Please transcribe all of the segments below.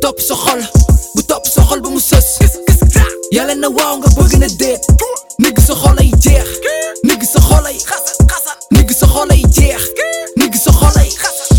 topp sa xol bu topp sa xol ba mu sës yàlla na waaw nga bëgg na déet nigg sa xol ay jeex nigg sa xol ay nigg sa xol ay jeex nigg sa xol ay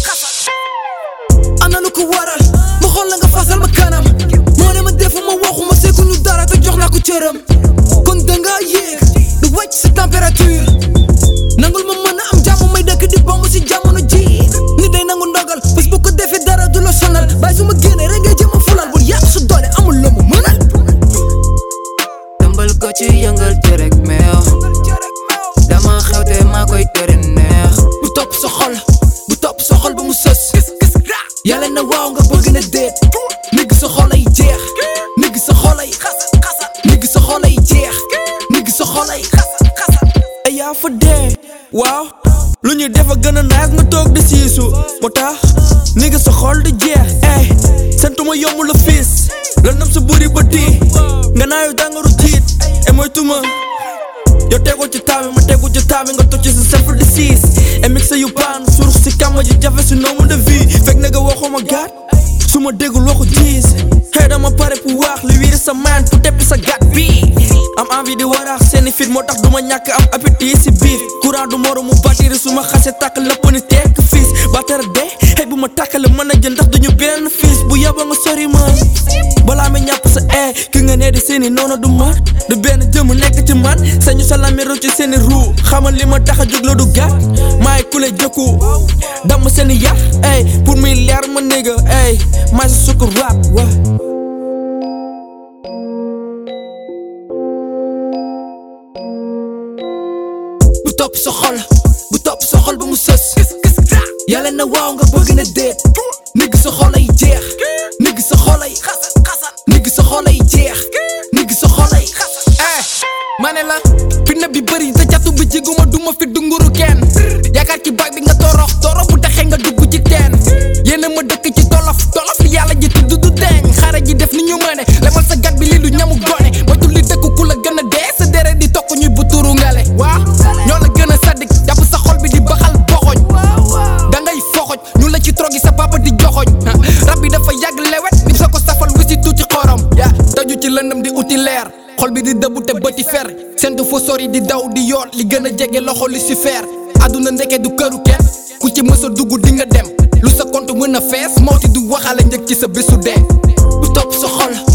ana lu ko waral ma xool la nga fasal ma kanam moo ne ma defuma waxuma seeguñu dara te jox naa ko cëram kon danga yéeg du wàcc sa température nangul ma mën a am jàmm may dëkk di bomb si jamono ji ni day nangu ndogal bés bu ko defee dara du la sonal bàyyi su ma génnee rek ngay jëm a fulal bul yàq su doole amul la mu mënal tëmbal ko ci yëngal jërek meew dama xewte maa koy tere neex bu topp sa xol bu topp sa xol ba mu sës yàlla na waaw nga bëgg na déet nigg sa xol ay jeex nigg sa xol ay nigg sa xol ay jeex nigg sa xol ay ay yaa fa dee waaw lu ñuy def a gën a naas nga toog di siisu moo tax ni nga sa xol di jeex ey sentuma yomb la fiis la nam sa buri ba tii nga naayu tàngaru jiit e mooy tuma yow tegu ci taabi ma tegu ci taabi nga tocc sa self di siis e mixa yu baan surux si kàmma ji jafe si nombre de vie fekk na nga waxuma gaat su ma déggul waxu jiis xëy dama pare pour wax li wiiri sa maan pour teppi sa gat bi am envie di waraax seeni fit moo tax duma ñàkk am appétit si biir courant du moro mu batiri su ma xase tàkk lépp ni tekk fiis batara de xëy bu ma tàkkale mën a jël ndax duñu benn fiis bu yaba nga sori ma balaa ma ñàpp sa ee ki nga nee di seeni noonu du man du benn jëmm nekk ci man sañu sa lamiru ci seeni ruu xamal li ma tax a jóg la du gàtt maay ku lay jëkku dam seeni yar ey pour muy leer ma nigga ey maay sa sukk rap wa bu topp sa xol bu topp sa xol ba mu sës yàlla na waaw nga bëgg na déet nigg sa xol ay jeex nigg sa xol ay nigg sa xol ay jeex nigg sa xol ay eh ma ne la fitna bi bëri te jatu bi jiguma duma fi dunguru kenn yaakaar ci bag bi nga torox torox bu taxee nga dugg ci teen yéena ma dëkk ci tolof tolof li yàlla ji tudd du deñ xare ji def ni ñu mëne lemal sa gat bi lii du ñamu gone ma tulli dëkk ku la gën a dee sa deret di tokk ñuy bu turu ngale waa ñoo la gën a saddik jàpp sa xol bi di baxal boxoñ da ngay foxoj ñu la ci trogi sa papa di joxoñ rab bi dafa yàgg lewet nit sa ko safal wi si tuuti xorom yaa taju ci lëndëm di uti leer xol bi di dëbbu te bëti fer sentu fa sori di daw di yoot li gën a jege loxo li si fer àdduna ndeke du këru kenn ku ci mës a dugg di nga dem lu sa compte mën a fees moo ti du waxale njëg ci sa bésu dee bu topp sa xol